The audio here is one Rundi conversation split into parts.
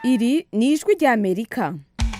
iri ni ijwi ry'amerika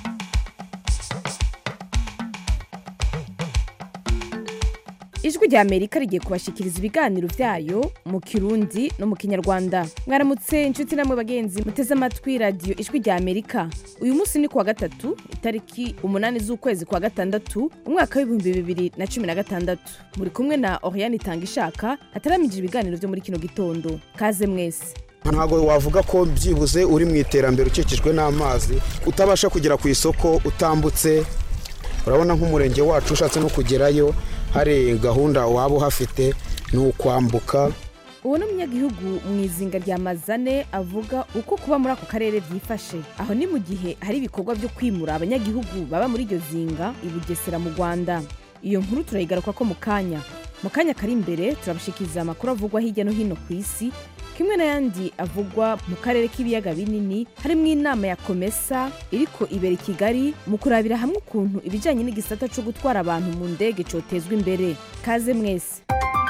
ijwi ry'amerika rigiye kubashikiriza ibiganiro byayo mu kirundi no mu kinyarwanda mwaramutse inshuti namwe bagenzi muteze amatwi radiyo ijwi ry'amerika uyu munsi ni kuwa gatatu itariki umunani z'ukwezi kwa gatandatu umwaka w'ibihumbi bibiri na cumi na gatandatu muri kumwe na oriane itanga ishaka ataramije ibiganiro byo muri kino gitondo kaze mwese ntabwo wavuga ko byibuze uri mu iterambere ukikijwe n'amazi utabasha kugera ku isoko utambutse urabona nk'umurenge wacu ushatse no kugerayo hari gahunda waba uhafite ni ukwambuka uwo ni umunyagihugu mu izinga rya mazane avuga uko kuba muri ako karere byifashe aho ni mu gihe hari ibikorwa byo kwimura abanyagihugu baba muri iryo zinga i bugesera mu rwanda iyo nkuru turayigaruka ko mu kanya mu kanya kari imbere turabashikiriza amakuru avugwa hirya no hino ku isi kimwe n'ayandi avugwa mu karere k'ibiyaga binini harimo inama ya komesa iriko ibera i kigali mu kurabira hamwe ukuntu ibijyanye n'igisata cyo gutwara abantu mu ndege cyotezwa imbere kaze mwese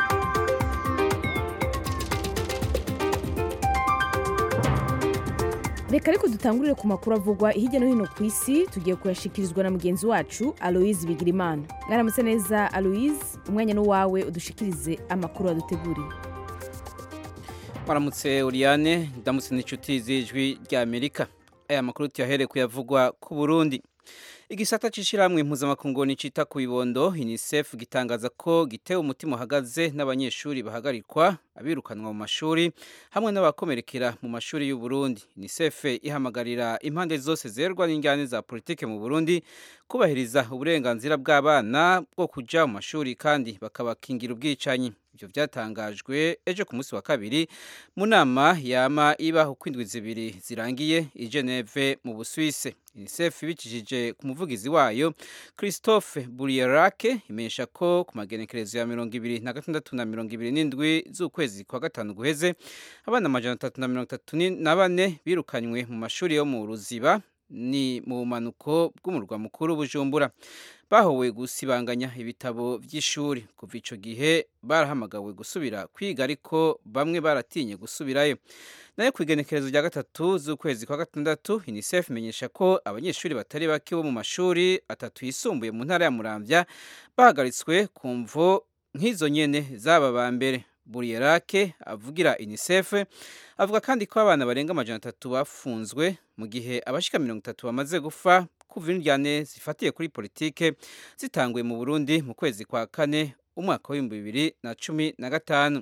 reka ariko dutangurire ku makuru avugwa hirya no hino ku isi tugiye kuyashikirizwa na mugenzi wacu aloise bigirimana mwaramutse neza aloise umwanya n'uwawe udushikirize amakuru waduteguriye Maramutse Oriane ndamutse n'inshuti z'ijwi rya Amerika aya makuru tuyahere kuyavugwa ku Burundi igisata c'ishirahamwe mpuzamakungu nicita ku bibondo UNICEF gitangaza ko gitewe umutima uhagaze n'abanyeshuri bahagarikwa abirukanwa mu mashuri hamwe n'abakomerekera mu mashuri y'u Burundi UNICEF ihamagarira impande zose zerwa n'injyane za politike mu Burundi kubahiriza uburenganzira bw'abana bwo kuja mu mashuri kandi bakabakingira ubwicanyi ibyo byatangajwe ejo ku munsi wa kabiri mu nama yama iba uko indwi zibiri zirangiye i Geneve mu Busuwise UNICEF ibicishije ku muvugizi wayo Christophe Burierake imenyesha ko ku magenekerezo ya mirongo ibiri na gatandatu na mirongo ibiri n'indwi z'ukwezi kwa gatanu guheze abana amajana atatu na mirongo itatu na bane birukanywe mu mashuri yo mu Ruziba ni mu bumanuko bw'umurwa mukuru Bujumbura bahowe gusibanganya ibitabo by'ishuri kuva ico gihe barahamagawe gusubira kwiga ariko bamwe baratinye gusubirayo nayo ku igenekerezo rya gatatu z'ukwezi kwa gatandatu UNICEF imenyesha ko abanyeshuri batari bake bo mu mashuri atatu yisumbuye mu ntara ya Muramvya bahagaritswe ku mvo nk'izo nyene zaba ba mbere Burierake avugira UNICEF avuga kandi ko abana barenga amajana atatu bafunzwe mu gihe abashika mirongo itatu bamaze gufa kuva indyane zifatiye kuri politike zitanguye mu Burundi mu kwezi kwa kane umwaka w'ibihumbi bibiri na cumi na gatanu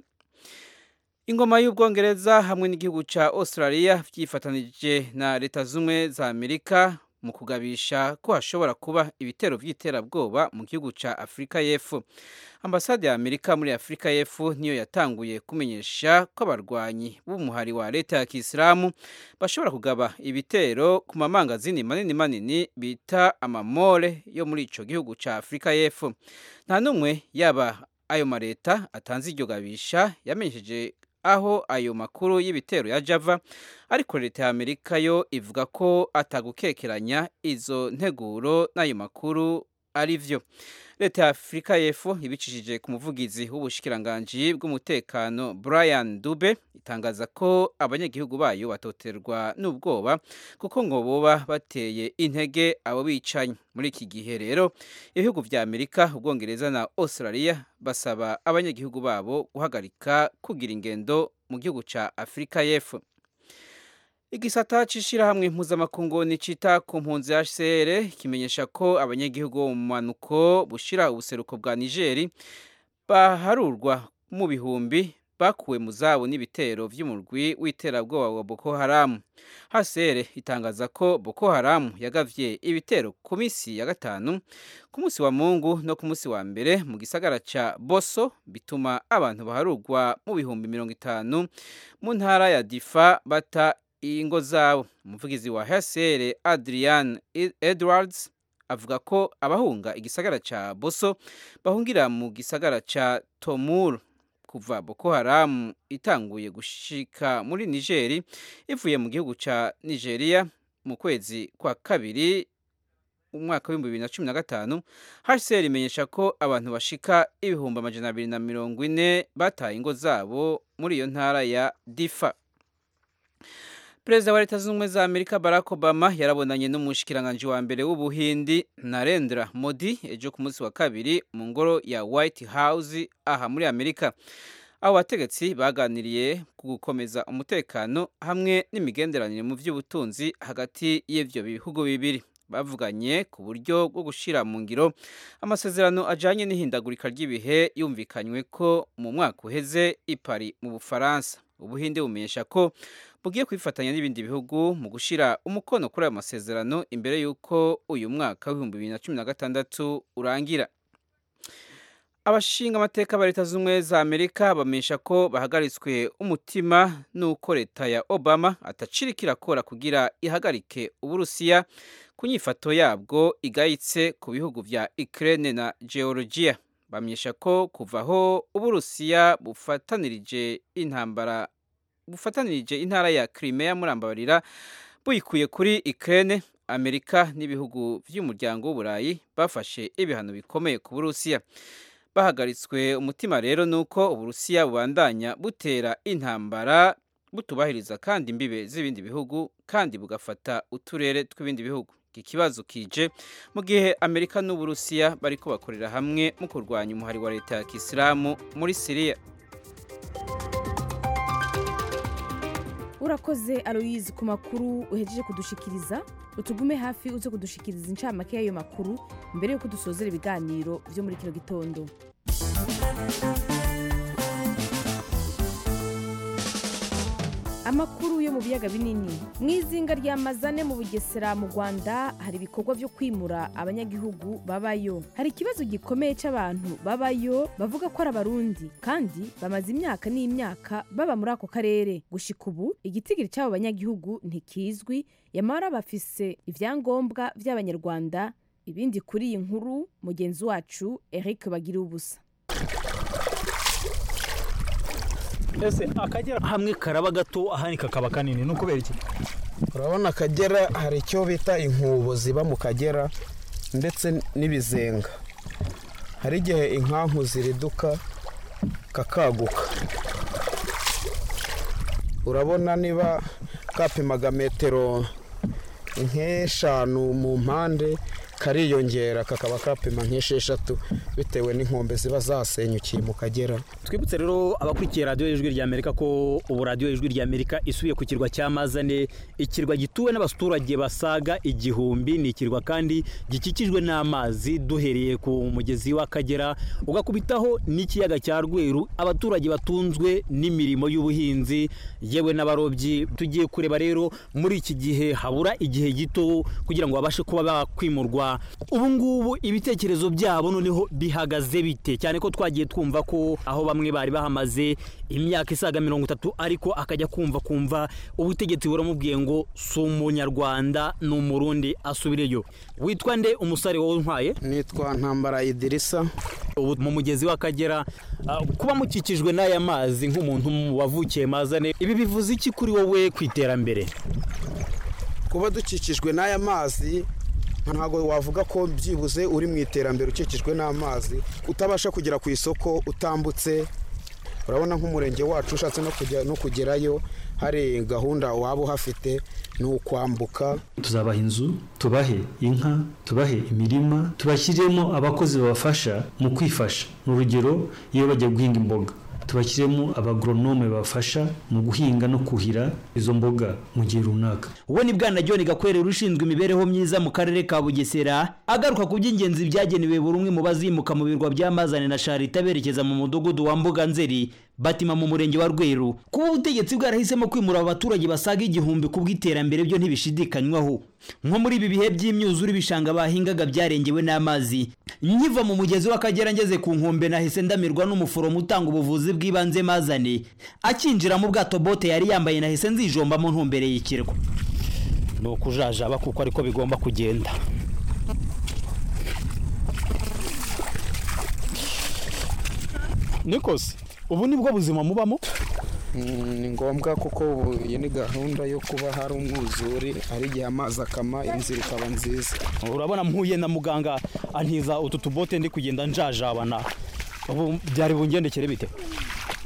ingoma y'ubwongereza hamwe n'igihugu ca Australia vyifatanije na leta zumwe za Amerika mu kugabisha ko hashobora kuba ibitero vy'iterabwoba mu gihugu ca Afrika y'Epfo ambasade ya Amerika muri Afrika y'Epfo niyo yatanguye kumenyesha ko abarwanyi b'umuhari wa leta ya Kisilamu bashobora kugaba ibitero ku mamangazini manini manini bita amamore yo muri ico gihugu ca Afrika y'Epfo nta numwe yaba ayo mareta atanze iryo gabisha yamenyesheje aho ayo makuru y'ibitero ya Java ariko leta ya Amerika yo ivuga ko atagukekeranya izo nteguro n'ayo makuru ari vyo leta ya Afrika y'Epfo ibicishije ku muvugizi w'ubushikiranganji bw'umutekano Brian Dube itangaza ko abanyagihugu bayo batoterwa n'ubwoba kuko ngo boba bateye intege abo bicanyi muri iki gihe rero ibihugu vya Amerika ubwongereza na Australia basaba abanyagihugu babo guhagarika kugira ingendo mu gihugu ca Afrika y'Epfo igisata c'ishirahamwe mpuzamakungu nicita ku mpunzi HCR kimenyesha ko abanyagihugu bo mu manuko bushira ubuseruko bwa Nigeri baharurwa mu bihumbi bakuwe mu zabo n'ibitero vy'umurwi w'iterabwoba wa Boko Haram HCR itangaza ko Boko Haram yagavye ibitero ku misi ya gatanu ku munsi wa Mungu no ku munsi wa mbere mu gisagara ca Boso bituma abantu baharurwa mu bihumbi mirongo itanu mu ntara ya Difa bata ingo zabo umuvugizi wa HCR Adrian Edwards avuga ko abahunga igisagara ca Boso bahungira mu gisagara ca Tomur kuva Boko Haram itanguye gushika muri Nigeri ivuye mu gihugu ca Nigeria mu kwezi kwa kabiri umwaka w'ibihumbi bibiri na cumi na gatanu HCR imenyesha ko abantu bashika ibihumbi amajana abiri na mirongo ine bataye ingo zabo muri iyo ntara ya Difa perezida wa leta zunze ubumwe za amerika barack obama yarabonanye n'umushikiranganji wa mbere w'ubuhindi narendra modi ejo ku munsi wa kabiri mu ngoro ya white house aha muri amerika abo bategetsi baganiriye ku gukomeza umutekano hamwe n'imigenderanire mu by'ubutunzi hagati y'ibyo bihugu bibiri bavuganye ku buryo bwo gushyira mu ngiro amasezerano ajyanye n'ihindagurika ry'ibihe yumvikanywe ko mu mwaka uheze i Paris mu bufaransa ubuhinde bumenyesha ko bugiye kwifatanya n'ibindi bihugu mu gushyira umukono kuri ayo masezerano imbere y'uko uyu mwaka w'ibihumbi bibiri na cumi na gatandatu urangira abashinga amateka ba leta z'ubumwe za amerika bamenyesha ko bahagaritswe umutima n'uko leta ya obama atacirika irakora kugira ihagarike uburusiya ku nyifato yabwo igayitse ku bihugu vya ukraine na georgia bamenyesha ko kuva aho uburusiya bufatanirije intambara bufatanirije intara ya crimea murambabarira buyikuye kuri ukraine amerika n'ibihugu vy'umuryango w'uburayi bafashe ibihano bikomeye ku burusiya bahagaritswe umutima rero nuko uburusiya bubandanya butera intambara butubahiriza kandi imbibe z'ibindi bihugu kandi bugafata uturere tw'ibindi bihugu iki kibazo kije mu gihe amerika n'uburusiya bariko bakorera hamwe mu kurwanya umuhari wa leta ya kisilamu muri siriya urakoze aloyizi ku makuru uhejeje kudushikiriza utugume hafi uze kudushikiriza incamake y'ayo makuru mbere y'uko dusozera ibiganiro byo muri kino gitondo amakuru yo mu biyaga binini mu izinga rya mazane mu bugesera mu rwanda hari ibikorwa byo kwimura abanyagihugu babayo hari ikibazo gikomeye cy'abantu babayo bavuga ko ari abarundi kandi bamaze imyaka n'imyaka baba muri ako karere gushika ubu igitigiri cy'abo banyagihugu ntikizwi yamara bafise ibyangombwa by'abanyarwanda ibindi kuri iyi nkuru mugenzi wacu eric bagira ubusa ese akagera hamwe karaba gato ahandi kakaba kanini ni ukubera iki urabona akagera hari icyo bita inkubo ziba mu kagera ndetse n'ibizenga hari igihe inkanku ziriduka kakaguka urabona niba kapimaga metero nk'eshanu mu mpande kariyongera kakaba kapima nk'esheshatu bitewe n'inkombe ziba zasenyukiye mu kagera twibutse rero abakurikiye radiyo y'ijwi rya amerika ko ubu radiyo y'ijwi rya amerika isubiye ku kirwa cya mazane ikirwa gituwe n'abaturage basaga igihumbi ni ikirwa kandi gikikijwe n'amazi duhereye ku mugezi w'akagera ugakubitaho n'ikiyaga cya rweru abaturage batunzwe n'imirimo y'ubuhinzi yewe n'abarobyi tugiye kureba rero muri iki gihe habura igihe gito kugira ngo babashe kuba bakwimurwa ubu ngubu ibitekerezo byabo noneho bihagaze bite cyane ko twagiye twumva ko aho bamwe bari bahamaze imyaka isaga mirongo itatu ariko akajya kumva kumva ubutegetsi buramubwiye ngo si umunyarwanda ni umurundi asubireyo witwa nde umusare wowe untwaye nitwa ntambara idirisa ubu mu mugezi w'akagera kuba mukikijwe n'aya mazi nk'umuntu wavukiye mazane ibi bivuze iki kuri wowe ku iterambere kuba dukikijwe n'aya mazi ntabwo wavuga ko byibuze uri mu iterambere ukikijwe n'amazi utabasha kugera ku isoko utambutse urabona nk'umurenge wacu ushatse no kugerayo hari gahunda waba uhafite ni ukwambuka tuzabaha inzu tubahe inka tubahe imirima tubashyiremo abakozi babafasha mu kwifasha ni urugero iyo bagiye guhinga imboga tubashyiremo abagoronome bafasha mu guhinga no kuhira izo mboga mu gihe runaka uwo ni bwana john gakwerera ushinzwe imibereho myiza mu karere ka bugesera agaruka ku by'ingenzi byagenewe buri umwe mu bazimuka mu birwa by'amazane na sharita berekeza mu mudugudu wa mbuga nzeri batima mu murenge wa rweru kuba ubutegetsi bwarahisemo kwimura abaturage basaga igihumbi ku bw'iterambere byo ntibishidikanywaho nko muri ibi bihe by'imyuzure ibishanga bahingaga byarengewe n'amazi nkiva mu mugezi w'akagera ngeze ku nkombe nahise ndamirwa n'umuforomo utanga ubuvuzi bw'ibanze mazane akinjira mu bwato bote yari yambaye nahise nzijomba mu ntumbere y'ikirwa ni ukujajaba kuko ariko bigomba kugenda nikose ubu ni bwo buzima mubamo ni ngombwa kuko ubu iyi ni gahunda yo kuba hari umwuzure hari igihe amazi akama inzira ikaba nziza urabona mpuye na muganga antiza utu tubote ndi kugenda njajabana ubu byari bungendekere bite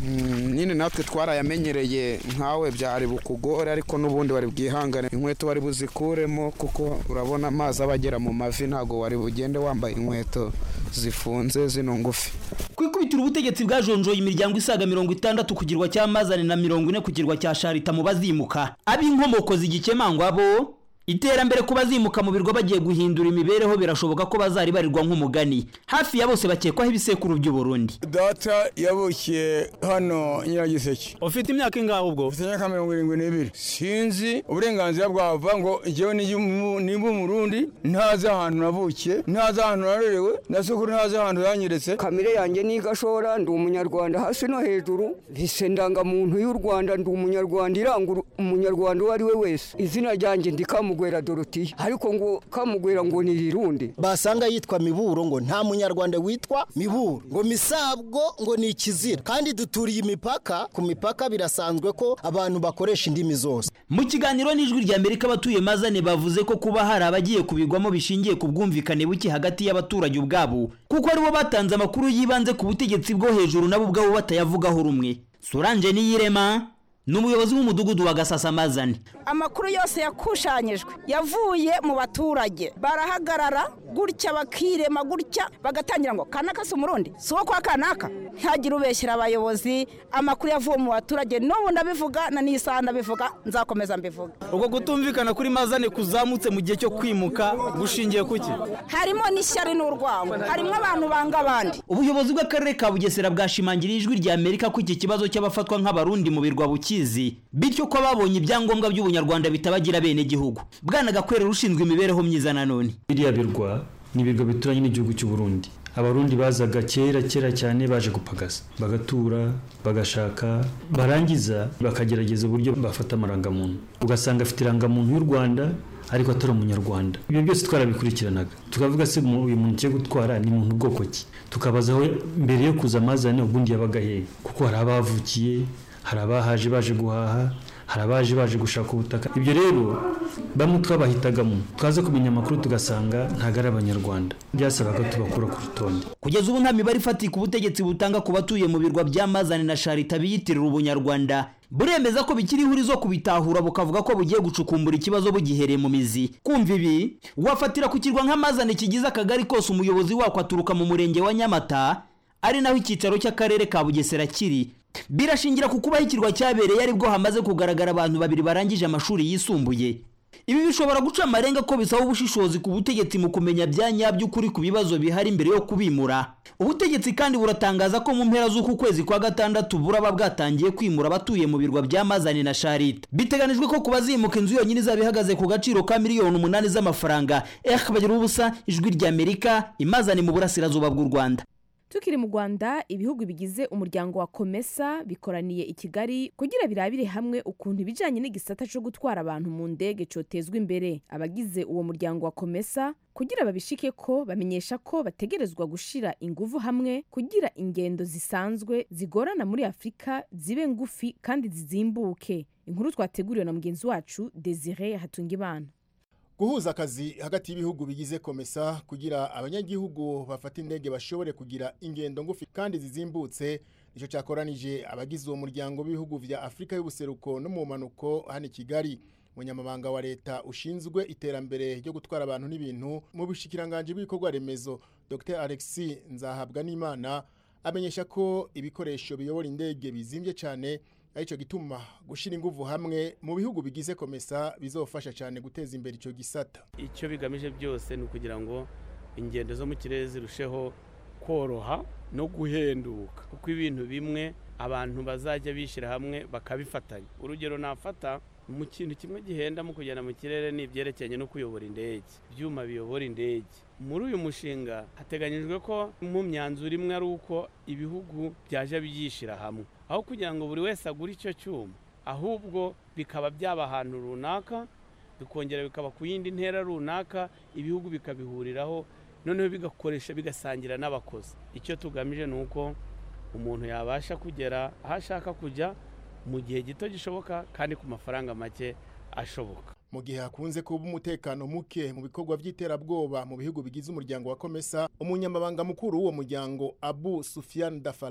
Mm, nyine natwe twarayamenyereye nkawe byari bukugore ariko n'ubundi wari bwihangane inkweto wari buzikuremo kuko urabona amazi aba agera mu mavi ntabwo wari bugende wambaye inkweto zifunze zino ngufi ku ikubitiro ubutegetsi bwajonjoye imiryango isaga mirongo itandatu ku kirwa cya mazane na mirongo ine ku kirwa cya sharita mu bazimuka ab'inkomoko zigikemangwa bo iterambere ku bazimuka mu birwa bagiye guhindura imibereho birashoboka ko bazaribarirwa nk'umugani hafi ya bose bakekwaho ibisekuru by'uburundi data yavukiye hano nyiragiseke ufite imyaka ingahe ubwo ufite imyaka mirongo irindwi n'ibiri sinzi uburenganzira bwava ngo njyewe nimba umurundi ntazi ahantu navukiye ntazi ahantu narerewe na sukuru ntazi ahantu yanyeretse kamere yanjye ni gashora ndi umunyarwanda hasi no hejuru bise ndangamuntu y'u rwanda ndi umunyarwanda iranga umunyarwanda uwo ari we wese izina ryanjye ndi kamugwera dorotiya ariko ngo kamugwera ngo ni rirundi basanga yitwa miburo ngo nta munyarwanda witwa miburo ngo misabwo ngo ni ikizira kandi duturiye imipaka ku mipaka birasanzwe ko abantu bakoresha indimi zose mu kiganiro n'ijwi rya amerika abatuye mazane bavuze ko kuba hari abagiye kubigwamo bishingiye ku bwumvikane buke hagati y'abaturage ubwabo kuko aribo batanze amakuru yibanze ku butegetsi bwo hejuru nabo ubwabo batayavugaho rumwe soranje niyirema ni umuyobozi w'umudugudu wa gasasamazane amakuru yose yakushanyijwe yavuye mu baturage barahagarara gutya bakirema gutya bagatangira ngo kanaka si umurundi si uwo kwa kanaka ntihagire ubeshyira abayobozi amakuru yavuye mu baturage n'ubu ndabivuga na n'isaha ndabivuga nzakomeza mbivuga ubwo kutumvikana kuri mazane kuzamutse mu gihe cyo kwimuka gushingiye ku ki harimo n'ishyari n'urwango harimo abantu banga abandi ubuyobozi bw'akarere ka bugesera bwashimangiriye ijwi rya amerika ko iki kibazo cy'abafatwa nk'abarundi mu birwa bukizi bityo ko babonye ibyangombwa by'ubunyarwanda bitabagira bene gihugu bwana gakwera ushinzwe imibereho myiza nanone biriya birwa ni ibirwa bituranye n'igihugu cy'u Burundi abarundi bazaga kera kera cyane baje gupagasa bagatura bagashaka barangiza bakagerageza uburyo bafata amarangamuntu ugasanga afite irangamuntu y'u rwanda ariko atari umunyarwanda ibyo byose twarabikurikiranaga tukavuga se uyu muntu ugiye gutwara ni muntu bwoko ki tukabaza aho mbere yo kuza amazane ubundi yabaga hehe kuko hari abavukiye hari abahaje baje guhaha hari abaje baje gushaka ubutaka ibyo rero bamwe twabahitagamo twaza kumenya amakuru tugasanga ntabwo ari abanyarwanda byasabaga tubakura ku rutonde kugeza ubu nta mibare ifatika ubutegetsi butanga ku batuye mu birwa bya mazane na sharita biyitirira ubunyarwanda buremeza ko bikiri ihurizo kubitahura bukavuga ko bugiye gucukumbura ikibazo bugihereye mu mizi kumva ibi wafatira ku kirwa nk'amazane kigize akagari kose umuyobozi wako aturuka mu murenge wa nyamata ari naho icyicaro cy'akarere ka bugesera kiri birashingira ku kubaho ikirwa cyabereye aribwo hamaze kugaragara abantu babiri barangije amashuri yisumbuye ibi bishobora guca amarenga ko bisaba ubushishozi ku butegetsi mu kumenya bya nyabyo ukuri ku bibazo bihari mbere yo kubimura ubutegetsi kandi buratangaza ko mu mpera z'uku kwezi kwa gatandatu buraba bwatangiye kwimura abatuye mu birwa bya mazane na sharita biteganijwe ko ku bazimuka inzu yonyine izaba ihagaze ku gaciro ka miliyoni umunani z'amafaranga eh bagira ubusa ijwi ry'amerika imazane mu burasirazuba bw'u rwanda tukiri mu rwanda ibihugu bigize umuryango wa komesa bikoraniye i kigali kugira birabire hamwe ukuntu ibijyanye n'igisata cyo gutwara abantu mu ndege cyotezwa imbere abagize uwo muryango wa komesa kugira babishike ko bamenyesha ko bategerezwa gushyira ingufu hamwe kugira ingendo zisanzwe zigorana muri afurika zibe ngufi kandi zizimbuke inkuru twateguriwe na mugenzi wacu desire hatungimana guhuza akazi hagati y'ibihugu bigize komesa kugira abanyagihugu bafata indege bashobore kugira ingendo ngufi kandi zizimbutse nicyo cyakoranije abagize uwo muryango w'ibihugu vya afurika y'ubuseruko no mu mpanuko hano i kigali umunyamabanga wa leta ushinzwe iterambere ryo gutwara abantu n'ibintu mu bushikiranganji bw'ibikorwa remezo dr alexis nzahabwa n'imana amenyesha ko ibikoresho biyobora indege bizimbye cyane aricyo gituma gushyira ingufu hamwe mu bihugu bigize komesa bizofasha cyane guteza imbere icyo gisata icyo bigamije byose ni ukugira ngo ingendo zo mu kirere zirusheho koroha no guhenduka kuko ibintu bimwe abantu bazajya bishyira hamwe bakabifatanya urugero nafata mu kintu kimwe gihenda mu kugenda mu kirere ni ibyerekeranye no kuyobora indege ibyuma biyobora indege muri uyu mushinga hateganyijwe ko mu myanzuro imwe ari uko ibihugu byaje byishyira hamwe aho kugira ngo buri wese agure icyo cyuma ahubwo bikaba byaba ahantu runaka bikongera bikaba ku yindi ntera runaka ibihugu bikabihuriraho noneho bigakoresha bigasangira n'abakozi icyo tugamije ni uko umuntu yabasha kugera aho ashaka kujya mu gihe gito gishoboka kandi ku mafaranga make ashoboka mu gihe hakunze kuba umutekano muke mu bikorwa by'iterabwoba mu bihugu bigize umuryango wa komesa umunyamabanga mukuru w'uwo muryango abu sufiyan dafara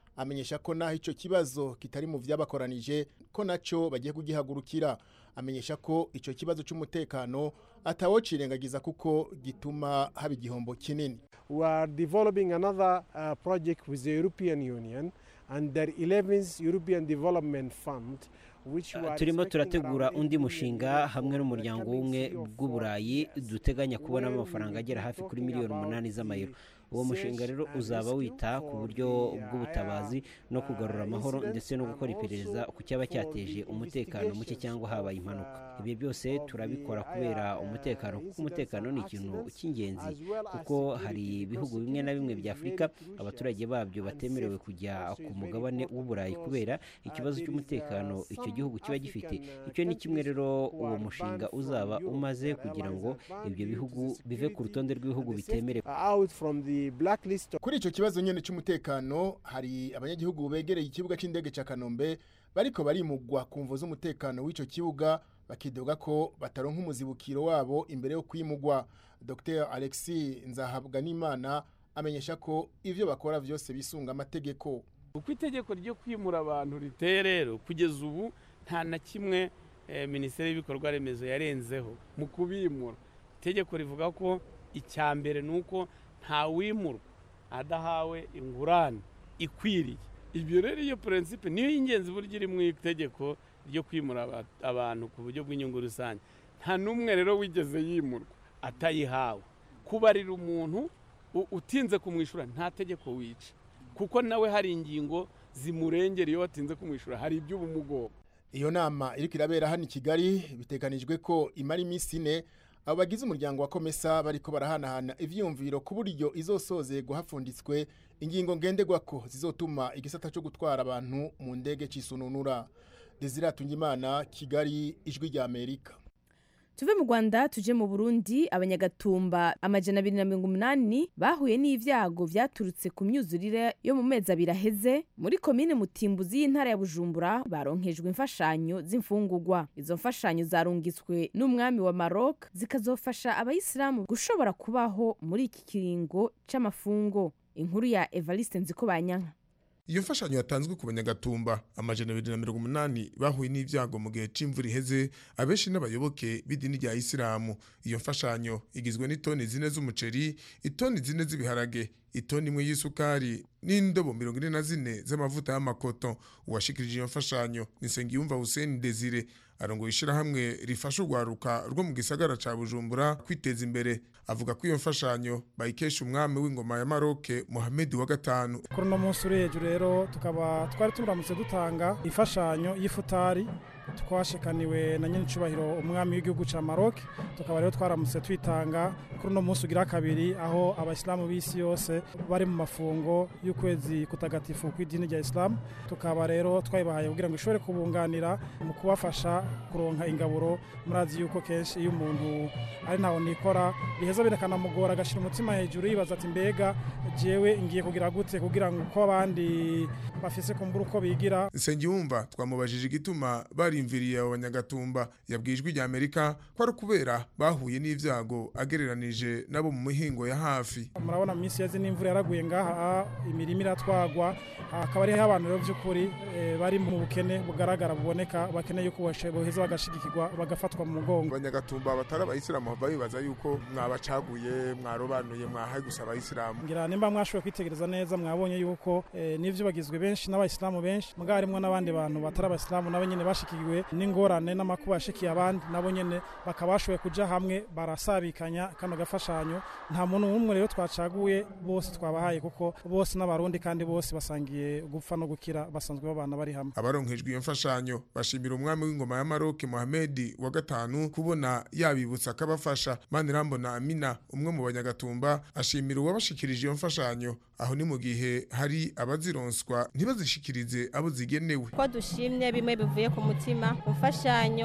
amenyesha ko naho ico kibazo kitari mu vyabakoranije ko naco bagiye kugihagurukira amenyesha ko ico kibazo c'umutekano atawocirengagiza kuko gituma haba igihombo kinini we are developing another uh, project with the European Union and the 11th European Development Fund which we are turimo expecting turategura around undi 80 mushinga million hamwe n'umuryango w'ubumwe bw'uburayi duteganya kubonamo amafaranga agera hafi kuri miliyoni umunani z'amayero uwo mushinga rero uzaba wita ku buryo bw'ubutabazi no kugarura amahoro ndetse no gukora iperereza ku cyaba cyateje umutekano muke cyangwa habaye impanuka ibi byose turabikora kubera umutekano kuko umutekano ni ikintu cy'ingenzi kuko hari ibihugu bimwe na bimwe bya afurika abaturage babyo batemerewe kujya ku mugabane w'uburayi kubera ikibazo cy'umutekano icyo gihugu kiba gifite icyo ni kimwe rero uwo mushinga uzaba umaze kugira ngo ibyo bihugu bive ku rutonde rw'ibihugu bitemerewe out from the blacklist kuri ico kibazo nyene c'umutekano hari abanyagihugu begereye ikibuga c'indege ca Kanombe bariko barimugwa ku mvo z'umutekano w'ico kibuga bakidoga ko bataronka umuzibukiro wabo imbere yo kwimugwa Dr Alexis Nzahabwanimana amenyesha ko ivyo bakora vyose bisunga amategeko uko itegeko ryo kwimura abantu riteye rero kugeza ubu nta na kimwe eh, minisiteri y'ibikorwa remezo yarenzeho mu kubimura itegeko rivuga ko icya mbere ni uko ntawimurwa adahawe ingurane ikwiriye ibyo rero iyo purinsipe niyo y'ingenzi buryo iri mu itegeko ryo kwimura aba- abantu ku buryo bw'inyungu rusange nta n'umwe rero wigeze yimurwa atayihawe kubarira umuntu u- utinze kumwishyura nta tegeko wica kuko nawe hari ingingo zimurengera iyo watinze kumwishyura hari iby'ubumugogo iyo nama iriko irabera hano i Kigali biteganijwe ko imara iminsi ine abo bagize umuryango wa Komesa bariko barahanahana ivyiyumviro ku buryo izosozerwa hapfunditswe ingingo ngenderwako zizotuma igisata cyo gutwara abantu mu ndege cisununura Desire Tungimana Kigali ijwi rya Amerika tuve mu rwanda tuje mu burundi abanyagatumba amajana abiri na mirongo umunani bahuye n'ibyago byaturutse ku myuzurire yo mu mezi abiri aheze muri komine mutimbuzi y'intara ya bujumbura baronkejwe imfashanyo z'imfungugwa izo mfashanyo zarungitswe n'umwami wa maroc zikazofasha abayisilamu gushobora kubaho muri iki kiringo c'amafungo inkuru ya evariste nzikobanyanka iyo mfashanyo yatanzwe ku banyagatumba amajana abiri na mirongo umunani bahuye n'ibyago mu gihe c'imvura iheze abenshi n'abayoboke b'idini rya isilamu iyo mfashanyo igizwe n'itoni zine z'umuceri itoni zine z'ibiharage itoni imwe y'isukari n'indobo mirongo ine na zine z'amavuta y'amakoto uwashikirije iyo mfashanyo ni nsengiyumva hussein desire arongoye ishirahamwe rifasha urwaruka rwo mu gisagara ca bujumbura kwiteza imbere avuga ko iyo mfashanyo bayikesha umwami w'ingoma ya maroke muhamedi wa gatanu kuri uno munsi uri hejuru rero tukaba twari turamutse dutanga imfashanyo y'ifutari twashikaniwe na nyinicubahiro umwami w'igihugu ca Maroc tukaba rero twaramutse twitanga kuri uno munsi ugira kabiri aho abayisilamu b'isi yose bari mu mafungo y'ukwezi kutagatifu kw'idini rya isilamu tukaba rero twayibahaye kugira ngo ishobore kubunganira mu kubafasha kuronka ingaburo murazi yuko kenshi iyo umuntu ari ntaho nikora biheza birakanamugora agashira umutima hejuru yibaza ati mbega jewe ngiye kugira gute kugira ngo uko abandi bafise kumbura uko bigira nsengiyumva twamubajije igituma barimviriye abo banyagatumba yabwiye ijwi rya amerika ko ari ukubera bahuye n'ibyago agereranije nabo mu mihingo ya hafi murabona mu minsi yazi n'imvura yaraguye ngaha imirima iratwagwa hakaba ariho abantu rero by'ukuri eh, bari mu bukene bugaragara buboneka bakeneye yuko boshe- boheza bagashigikirwa bagafatwa mu mugongo abanyagatumba batari abayisilamu bava bibaza yuko mwabacaguye mwarobanuye mwahaye gusa abayisilamu ngira nimba mwashoboye kwitegereza neza mwabonye yuko eh, n'ivyo bagizwe benshi n'abayisilamu benshi mugabo harimwo n'abandi bantu batari abayisilamu nabo nyene bashikiwe n'ingorane n'amakuba yashikiye abandi nabo nyene bakaba bashoboye kuja hamwe barasabikanya kano gafashanyo nta muntu n'umwe rero twacaguye bose twabahaye kuko bose n'abarundi kandi bose basangiye gupfa no gukira basanzwe babana bari hamwe abaronkejwe iyo mfashanyo bashimira umwami w'ingoma ya maroke muhamedi wa gatanu kubona yabibutsa akabafasha manirambona amina umwe mu banyagatumba ashimira uwabashikirije iyo mfashanyo aho ni mu gihe hari abazironswa ntibazishikirize abo zigenewe ko dushimye bimwe bivuye ku mutima ku mfashanyo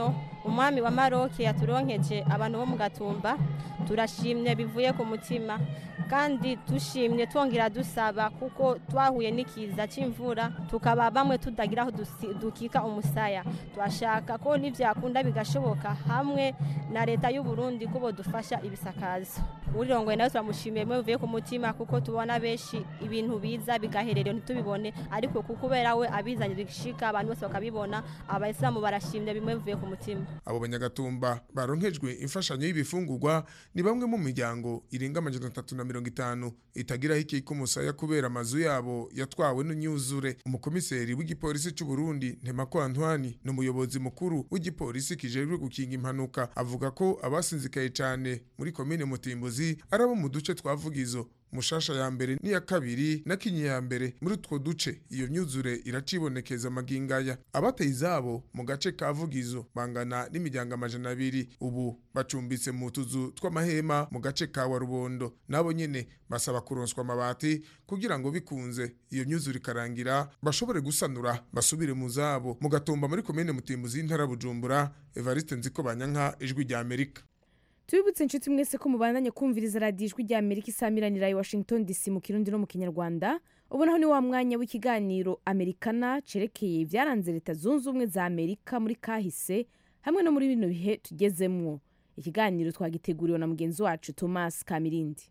umwami wa maroke yaturonkeje abantu bo mu gatumba turashimye bivuye ku mutima kandi dushimye twongera dusaba kuko twahuye n'ikiza cy'imvura tukaba bamwe tutagira aho dusi- dukika umusaya turashaka ko n'ibyakunda bigashoboka hamwe na leta y'u Burundi ko bodufasha ibisakazo urirongoye nawe turamushimiye bimwe bivuye ku mutima kuko tubona benshi ibintu biza bigaherera ntitubibone ariko kuko kubera we abizanye bishika abantu bose bakabibona abayisilamu barashimye bimwe bivuye ku mutima abo banyagatumba baronkejwe imfashanyo y'ibifungurwa ni bamwe mu miryango irenga amajana atatu na mirongo itanu itagiraho ikika umusaya kubera amazu yabo yatwawe n'imyuzure umukomiseri w'igipolisi cy'u Burundi Ntemako Antoine n'umuyobozi mukuru w'igipolisi kijejwe gukinga impanuka avuga ko abasinzikaye cyane muri komine Mutimbuzi ari abo mu duce twa Vugizo mushasha ya mbere n'iya kabiri na kinyi ya mbere muri utwo duce iyo myuzure iracibonekeza amagingaya abateye izabo mu gace ka vugizo bangana n'imiryango amajana abiri ubu bacumbitse mu tuzu tw'amahema mu gace ka warubondo nabo nyene basaba kuronswa amabati kugira ngo bikunze iyo myuzure ikarangira bashobore gusanura basubire mu zabo mu gatumba muri komine mutimbuzi y'intara bujumbura evariste nziko banyanka ijwi rya amerika tubibutse inshuti mwese ko mubandanye kumviriza radiyo ijwi rya amerika isamiranira i washington dc mu kirundi no mu kinyarwanda ubonaho ni wa mwanya w'ikiganiro amerikana cerekeye ibyaranze leta zunze ubumwe za amerika muri kahise hamwe no muri bino bihe tugezemwo ikiganiro twagiteguriwe na mugenzi wacu thomas kamirindi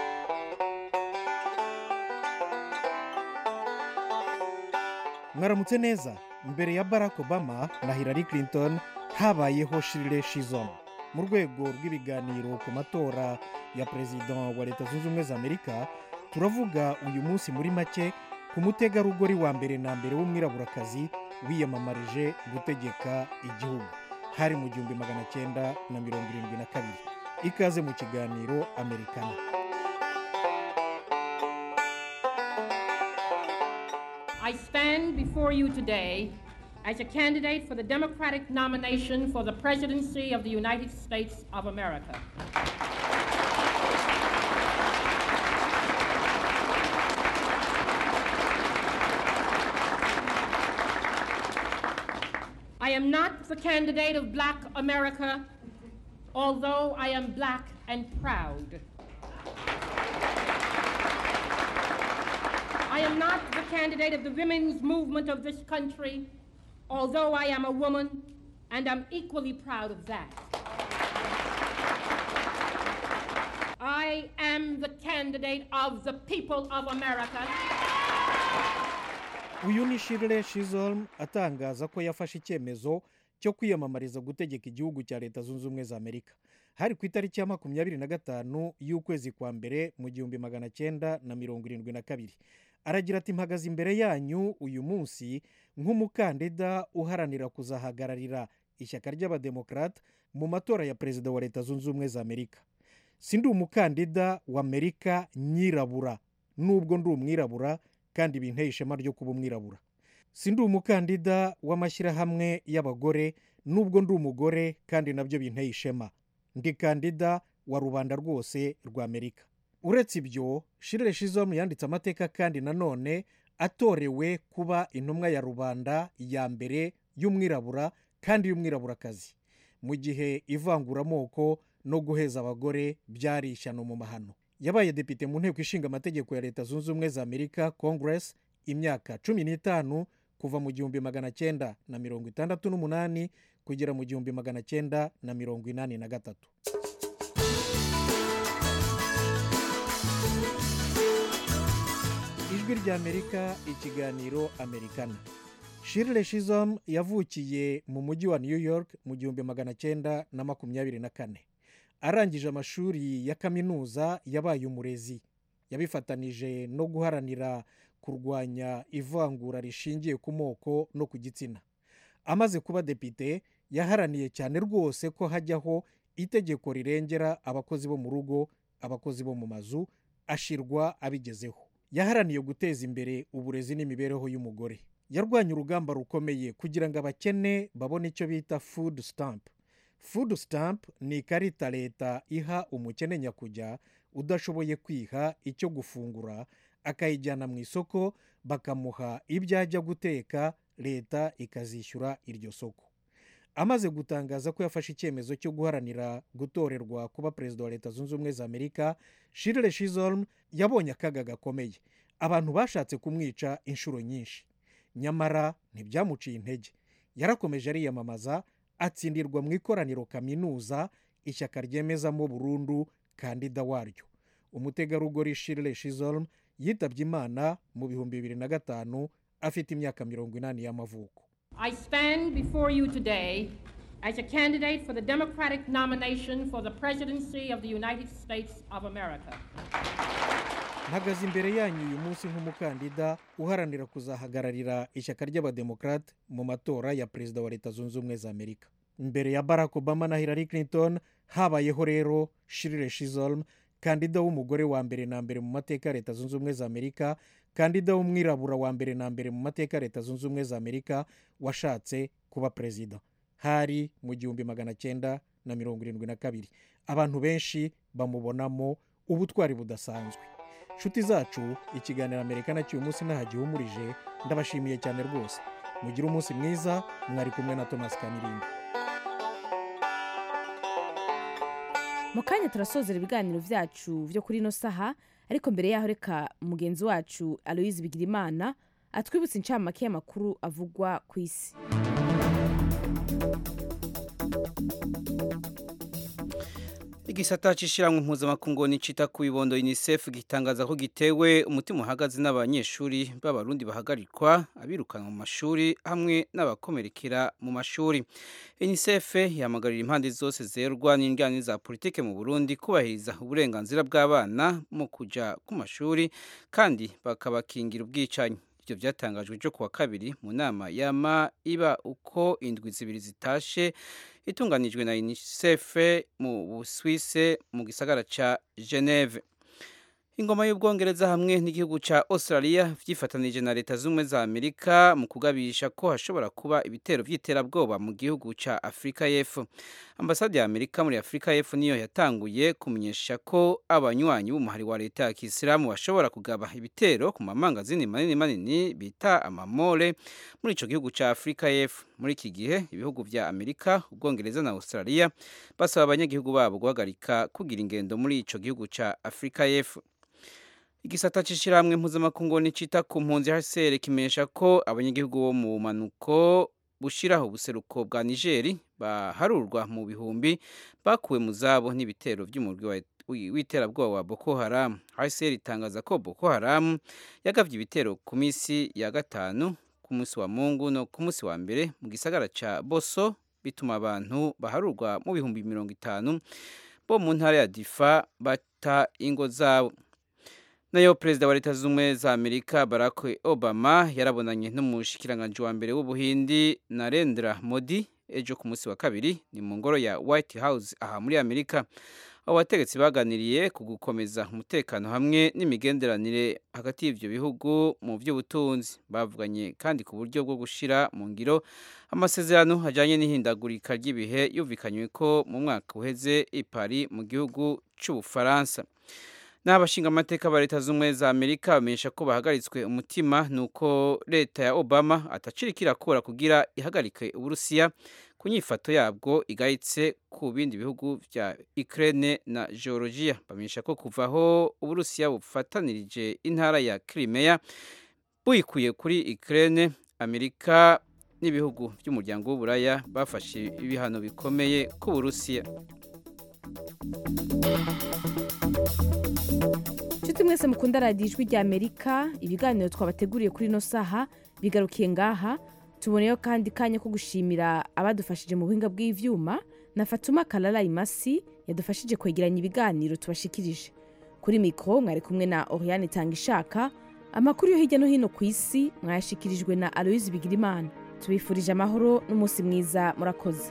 mwaramutse neza mbere ya barack obama na hillary clinton habayeho shirire shizom mu rwego rw'ibiganiro ku matora ya perezida wa leta zunze ubumwe za amerika turavuga uyu munsi muri make ku mutegarugori wa mbere na mbere w'umwiraburakazi wiyamamarije gutegeka igihugu hari mu gihumbi magana cyenda na mirongo irindwi na kabiri ikaze mu kiganiro amerikana I stand before you today as a candidate for the Democratic nomination for the presidency of the United States of America. I am not the candidate of black America, although I am black and proud. I am not the candidate of the women's movement of this country, although I am a woman and I'm equally proud of that. I am the candidate of the people of America. uyu ni shirire shizolm atangaza ko yafashe icyemezo cyo kwiyamamariza gutegeka igihugu cya leta zunze ubumwe za amerika hari ku itariki ya makumyabiri na gatanu y'ukwezi kwa mbere mu gihumbi magana cyenda na mirongo irindwi na kabiri aragira ati mpagaze imbere yanyu uyu munsi nk'umukandida uharanira kuzahagararira ishyaka ry'abademokarate mu matora ya perezida wa leta zunze ubumwe za amerika si ndi umukandida wa amerika nyirabura nubwo ndi umwirabura kandi binteye ishema ryo kuba umwirabura si ndi umukandida w'amashyirahamwe y'abagore nubwo ndi umugore kandi nabyo binteye ishema ndi kandida wa rubanda rwose rwa amerika uretse ibyo shirire shizomu yanditse amateka kandi nanone atorewe kuba intumwa ya rubanda ya mbere y'umwirabura kandi y'umwiraburakazi mu gihe ivanguramoko no guheza abagore byari ishyano mu mahano yabaye depite mu nteko ishinga amategeko ya leta zunze ubumwe za amerika congress imyaka cumi n'itanu kuva mu gihumbi magana cyenda na mirongo itandatu n'umunani kugera mu gihumbi magana cyenda na mirongo inani na gatatu ijwi ry'amerika ikiganiro amerikana shirire shizom yavukiye mu mujyi wa new york mu gihumbi magana cyenda na makumyabiri na kane arangije amashuri ya kaminuza yabaye umurezi yabifatanije no guharanira kurwanya ivangura rishingiye ku moko no ku gitsina amaze kuba depite yaharaniye cyane rwose ko hajyaho itegeko rirengera abakozi bo mu rugo abakozi bo mu mazu ashirwa abigezeho yaharaniye guteza imbere uburezi n'imibereho y'umugore yarwanya urugamba rukomeye kugira ngo abakene babone icyo bita food stamp food stamp ni ikarita leta iha umukene nyakujya udashoboye kwiha icyo gufungura akayijyana mu isoko bakamuha ibyo ajya guteka leta ikazishyura iryo soko amaze gutangaza ko yafashe icyemezo cyo guharanira gutorerwa kuba perezida wa leta zunze ubumwe za amerika shirire shizolm yabonye akaga gakomeye abantu bashatse kumwica inshuro nyinshi nyamara ntibyamuciye intege yarakomeje ariyamamaza atsindirwa mu ikoraniro kaminuza ishyaka ryemezamo burundu kandida waryo umutegarugori shirire shizolm yitabye imana mu bihumbi bibiri na gatanu afite imyaka mirongo inani y'amavuko I stand before you today as a candidate for the Democratic nomination for the presidency of the United States of America. mpagaze imbere yanyu uyu munsi nk'umukandida uharanira kuzahagararira ishyaka ry'abademokarate mu matora ya perezida wa leta zunze ubumwe za amerika imbere ya barack obama na hillary clinton habayeho rero shirire shizolm kandida w'umugore wa mbere na mbere mu mateka ya leta zunze ubumwe za amerika kandida w'umwirabura wa mbere na mbere mu mateka ya leta zunze ubumwe za amerika washatse kuba perezida hari mu gihumbi magana cyenda na mirongo irindwi na kabiri abantu benshi bamubonamo ubutwari budasanzwe inshuti zacu ikiganiro amerika nacyo uyu munsi ntahagihumurije ndabashimiye cyane rwose mugire umunsi mwiza mwari kumwe na thomas kamirinda mu kanya turasozera ibiganiro byacu byo kuri ino saha ariko mbere yaho reka mugenzi wacu aloyizi bigirimana atwibutse incamake y'amakuru avugwa ku isi igisata c'ishiramwe mpuzamakungu nicita ku bibondo unicef gitangaza ko gitewe umutima uhagaze n'abanyeshuri b'abarundi bahagarikwa abirukanwa mu mashuri hamwe n'abakomerekera mu mashuri unicef yahamagarira impande zose zerwa n'indwani za politike mu burundi kubahiriza uburenganzira bw'abana mu kuja ku mashuri kandi bakabakingira ubwicanyi ibyo byatangajwe cyo kuwa kabiri mu nama yama iba uko indwi zibiri zitashe itunganijwe na unicef mu busuwise mu gisagara ca geneve ingoma y'ubwongereza hamwe n'igihugu ca australia vyifatanije na leta z'ubumwe za amerika mu kugabisha ko hashobora kuba ibitero vy'iterabwoba mu gihugu ca afurika y'epfo ambasade ya amerika muri afurika y'epfo niyo yatanguye kumenyesha ko abanywanyi b'umuhari wa leta ya kisilamu bashobora kugaba ibitero ku mamangazini manini manini bita amamore muri ico gihugu ca afurika y'epfo muri iki gihe ibihugu vya amerika ubwongereza na australia basaba abanyagihugu babo guhagarika kugira ingendo muri ico gihugu ca afurika y'epfo igisata c'ishirahamwe mpuzamakungu nicita ku mpunzi hcr kimenyesha ko abanyagihugu bo mu manuko bushiraho ubuseruko bwa nigeri baharurwa mu bihumbi bakuwe mu zabo n'ibitero vy'umurwi w'iterabwoba wa boko haram hcr itangaza ko boko haram yagavye ibitero ku misi ya gatanu ku munsi wa mungu no ku munsi wa mbere mu gisagara ca boso bituma abantu baharurwa mu bihumbi mirongo itanu bo mu ntara ya difa bata ingo zabo nayo perezida wa leta z'ubumwe za amerika barack obama yarabonanye n'umushikiranganji wa mbere w'ubuhindi narendra modi ejo ku munsi wa kabiri ni mu ngoro ya white house aha muri amerika abo bategetsi baganiriye ku gukomeza umutekano hamwe n'imigenderanire hagati y'ibyo bihugu mu by'ubutunzi bavuganye kandi ku buryo bwo gushyira mu ngiro amasezerano ajyanye n'ihindagurika ry'ibihe yumvikanywe ko mu mwaka uheze i Paris mu gihugu cy'ubufaransa n'abashinga amateka ba leta z'ubumwe za amerika bamenyesha ko bahagaritswe umutima ni uko leta ya obama atacirika irakora kugira ihagarike uburusiya ku nyifato yabwo igayitse ku bindi bihugu bya ukraine na georgia bamenyesha ko kuva aho uburusiya bufatanirije intara ya crimea buyikuye kuri ukraine amerika n'ibihugu by'umuryango w'uburaya bafashe ibihano bikomeye ku burusiya nshuti mwese mukunda radiyo ijwi rya amerika ibiganiro twabateguriye kuri ino saha bigarukiye ngaha tuboneyeho kandi kanya ko gushimira abadufashije mu buhinga bw'ibyuma na fatuma karara imasi yadufashije kwegeranya ibiganiro tubashikirije kuri mikoro mwari kumwe na oriyane itanga ishaka amakuru yo hirya no hino ku isi mwayashikirijwe na aloyizi bigirimana tubifurije amahoro n'umunsi mwiza murakoze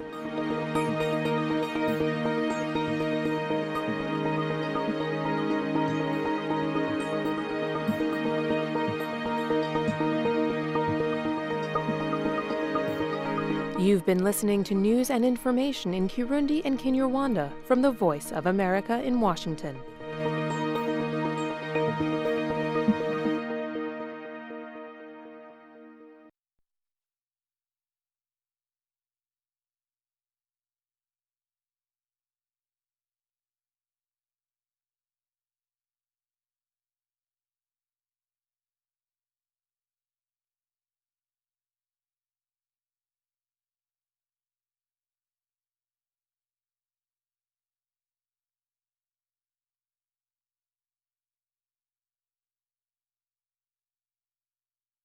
You've been listening to news and information in Kirundi and Kinyarwanda from the Voice of America in Washington.